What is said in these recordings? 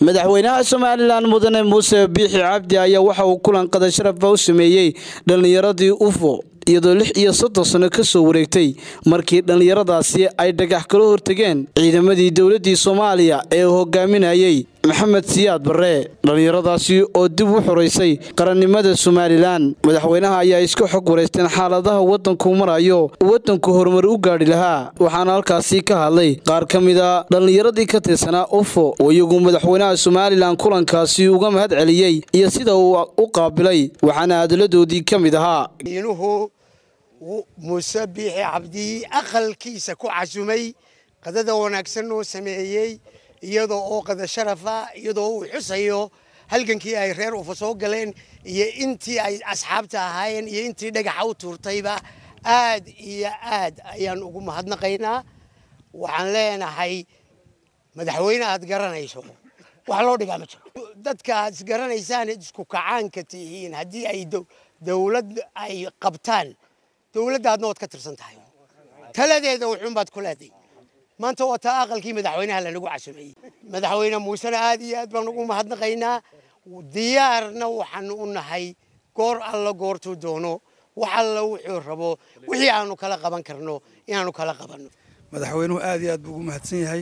madaxweynaha somalilan mudane muuse biixi cabdi ayaa waxa uu kulan qada sharafa u sameeyey dhallinyaradii ufo iyadoo lix iyo soddon sano ka soo wareegtay markii dhallinyaradaasi ay dhagax kala hortegeen ciidamadii dowladdii soomaaliya ee uu hogaaminayey maxamed siyaad barre dhallinyaradaasi oo dib u xoraysay qarannimada somalilan madaxweynaha ayaa iska xog wareysteen xaaladaha waddanku marayo uu waddanku horumar u gaadhi lahaa waxaana halkaasi ka hadlay qaar ka mida dhallinyaradii ka tirsanaa ufo oo iyagu madaxweynaha somalilan kulankaasi uga mahad celiyey iyo sida uu u qaabilay waxaana hadaladoodii ka mid ahaa muuse biixi cabdi aqalkiisa ku casumay qadada wanaagsan oo sameeyey iyadoo oo qada sharafa iyadoo uu xusayo halgankii ay reer ufa soo galeen iyo intii ay asxaabta ahaayeen iyo intii dhagaxa u tuurtayba aad iyo aad ayaan ugu mahadnaqaynaa waxaan leenahay madaxweyne aad garanayso wax loo dhigaa ma jiro dadka aad isgaranaysaan isku kacaanka tihiin haddii ay dowlad ay qabtaan dowladdaadna waad ka tirsan tahay taladeeda wuxuunbaad ku leeday maanta waa taa aqalkii madaxweynaha lanagu casumeeyey madaxweyne muusena aad iyo aad baan ugu mahadnaqaynaa diyaarna waxaanu u nahay goor alla goortuu doono wax alla wuxuu rabo wixii aanu kala qaban karno inaanu kala qabanno madaxweynuhu aad iyo aad buu ugu mahadsan yahay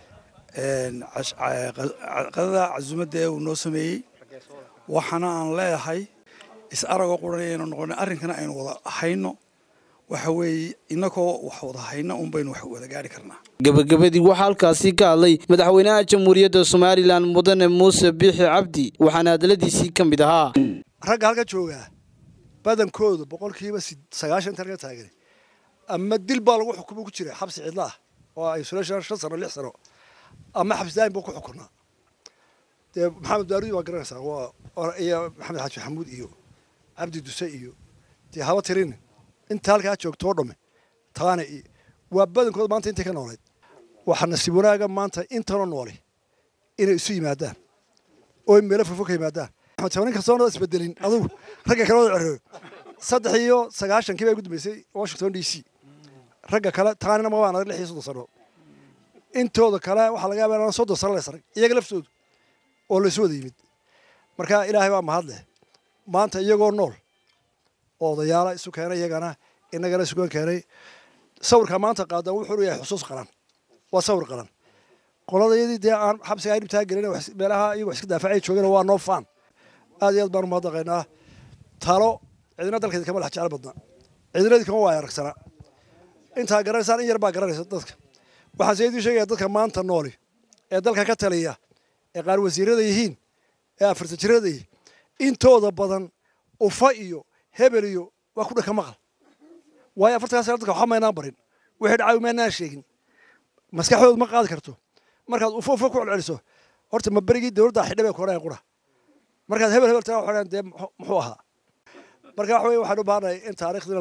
qadada casumadda ee uu noo sameeyey waxaana aan leeyahay is aragoo quran ayaynu noqona arrinkana aynu wada hayno waxa weeye innagoo wax wada hayno un baynu wax wada gaari karnaa gebagabadii waxaa halkaasi ka hadlay madaxweynaha jamhuuriyadda somalilan mudane muuse biixi cabdi waxaana hadaladiisii ka mid ahaa ragga halka joogaa badankoodu boqolkiiba sagaashan inta laga taagan ama dil baa lagu xukumo ku jira xabsi cidla ah oo isolation shan sano lix sano ama xabsi daayin buu ku xukunaa dee maxamed baarudi waa garanaysaa waa iyo maxamed xaaji maxamuud iyo cabdi duse iyo dee haba tirin inta halkaa joogtoo dhamme taana iyo waa badankooda maanta intay ka noolayd waxaa nasiib wanaaga maanta intanoo noole inay isu yimaadaan oo meelo fofo ka yimaadaan nin kastoona isbedelin adugu ragga kale wada cereeyo saddex iyo sagaashankii baa ugu dambeysay washington d c ragga kale taanina ma waan lix iyo soddon sano intooda kale waxaa laga yaabaa inaan soddon sano la sarag iyaga laftoodu oo la isu wada yimid marka ilaahay baa mahad leh maanta iyagoo nool oo odayaala isu keenay iyagana inagana isugan keenay sawirka maanta qaada wuxuu yahay xusuus qaran waa sawir qaran qoladayadii dee aan xabsiga ay dhibtaa gelin meelaha iyagoo iska daafacay joogeen waa noo faan aad iyo aad baan umahadnaqaynaa talo cidina dalkeeda kama dhex jecel badna cidinadii kama waaya aragsana intaa garanaysaan in yar baa garanaysa dadka waxaan se idiin sheegaya dadka maanta nooli ee dalka ka taliya ee qaar wasiirada yihiin ee afarta jirada yihiin intooda badan ufa iyo hebel iyo waa ku dhaka maqal waayo afartankaa sana dadka waxba maynaan barin wixii dhacay maynaan sheegin maskaxdooda ma qaadi karto markaad ufo ufo ku celceliso horta ma berigii dowladda xidha bay koreen qura markaad hebel hebel tana waxay dee muxuu ahaa marka waxa weye waxaan u baahanahay in taariikhdina